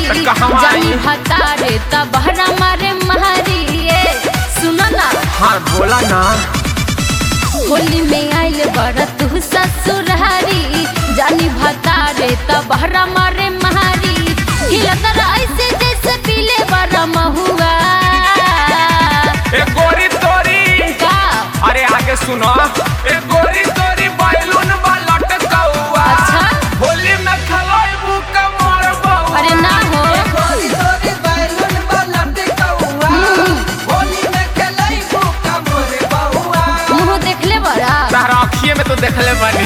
तो कहवा जानी आई? भतारे तबहरा मारे महारी ए सुनो ना हाँ बोला ना होली में आइल बड़ा तू ससुरारी जानी भतारे तबहरा मारे महारी हिलत ऐसे जैसे पीले बड़ा महुआ ए गोरी तोरी का अरे आगे सुनो ए गोरी तोरी बैलून वाला टकौआ अच्छा। होली में खलोई बुका मोर बउआ अरे ना हो मुंह देखले बड़ा तारा अखिए में तो देखले बानी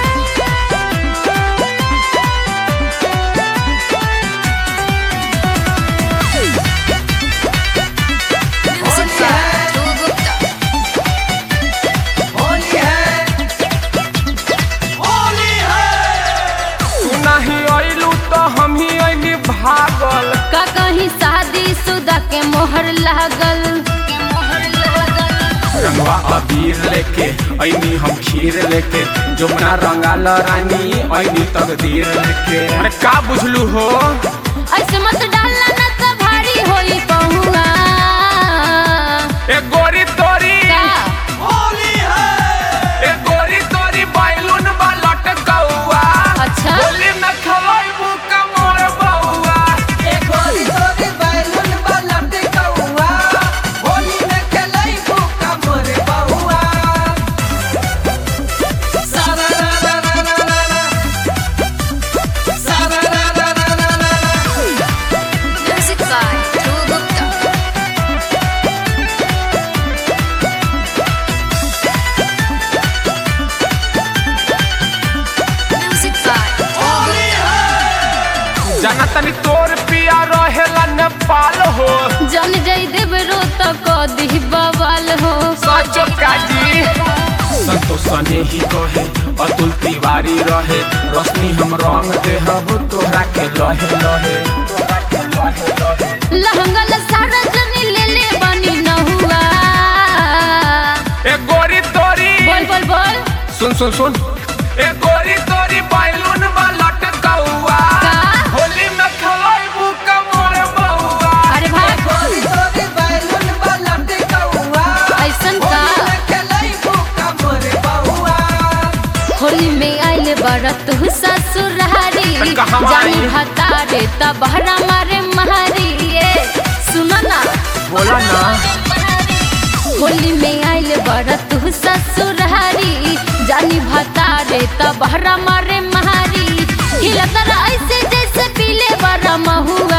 तू नहीं आइलू तो हम ही आइनी भागल का कहीं शादी शुदा के मोहर लागल रंगवा अबीर लेके आइनी हम खीर लेके जमुना रंगाल रानी आइनी तकदीर लेके अरे का बुझलू हो ऐसे मत डालना ना तो भारी होई पहुआ ए गोरी तोरी का ए गोरी तोरी बैलून वाला टकौआ अच्छा होली में खलोई बुका मोर बउआ music by Dhruv Gupta music by जाना तनी तोर पिया रहेला नेपाल हो जन जई देवरो तो को दी बवाल हो सचो काजी संतोष ने ही कहे अतुल तिवारी रहे रोशनी हम रंग दे हब तोहरा के लहे लहे तोहरा के लहे लहे लहंगल सारा जनी ले ले बनी न हुआ ए गोरी तोरी बोल बोल बोल सुन सुन सुन ए गोरी तोरी बैलून वाला टकौआ का? होली में खलोई बुका मोर बउआ अरे भाई ऐसन का होली में आइल बड़ा तू ससुरारी तो कहवा जानी आई? भतारे तबहरा मारे महारी ए सुनो ना बोला ना होली में आइल बड़ा तू ससुरारी जानी भतारे तबहरा मारे महारी हिलत ऐसे जैसे पीले बड़ा महुआ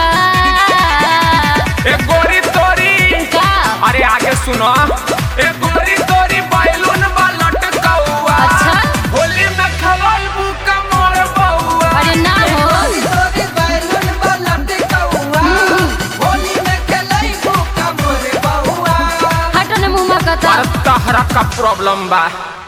ए गोरी तोरी का अरे आगे सुनो ए गोरी तोरी बैलून वाला टकौआ अच्छा। होली में खलोई बुका मोर बउआ अरे ना हो हटो ने मुंह में कथा तहरा का प्रॉब्लम बा